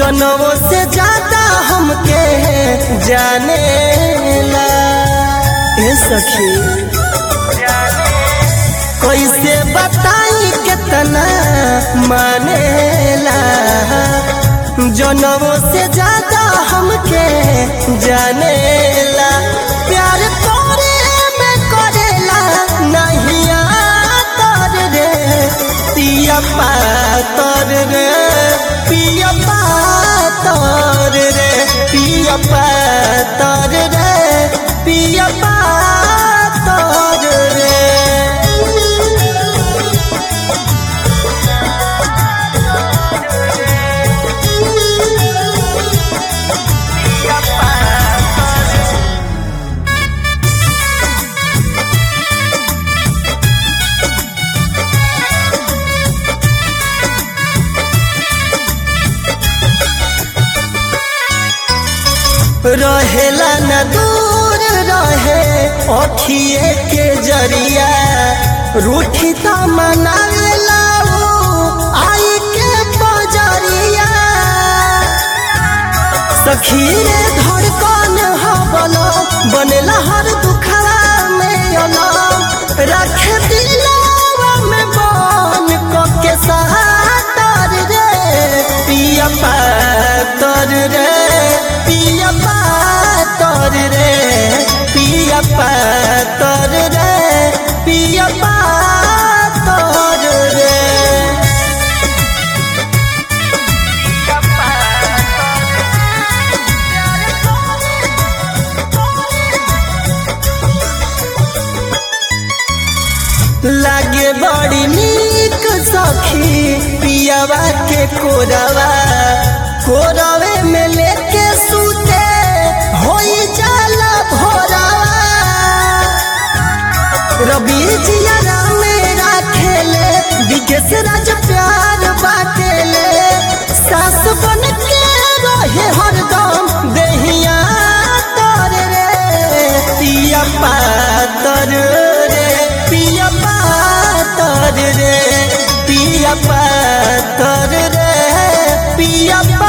जनवो से ज्यादा हमके जाने ला ए सखी कैसे बताई कितना मानेला जनवो से ज्यादा हमके जानेला प्यार तोरे में करेला नहीं आतर रे पिया पातर रे पिया पातर रे पिया पातर रे पिया पातर रे रहेला न दूर रहे अखिए के जरिया रूठी त मनावेला ऊ आई के बजरिया सखी रे धड़कन हबलो बनेला हर दुखवा में अलम रखे दिलवा में बन क के सहातर रे पिया पातर रे पिया पातर रे पिया पातर रे पिया पातर रे लागे बड़ी नीक सखी पियावा के कोरवा कोरवे में लेके सूते होई जाला भोरवा रवि जिया मेरा खेले विकेश राज प्यार बाटेले सास बन के रहे हरदम देहिया तर रे पिया पातर रे पिया पातर रे पिया पातर रे पिया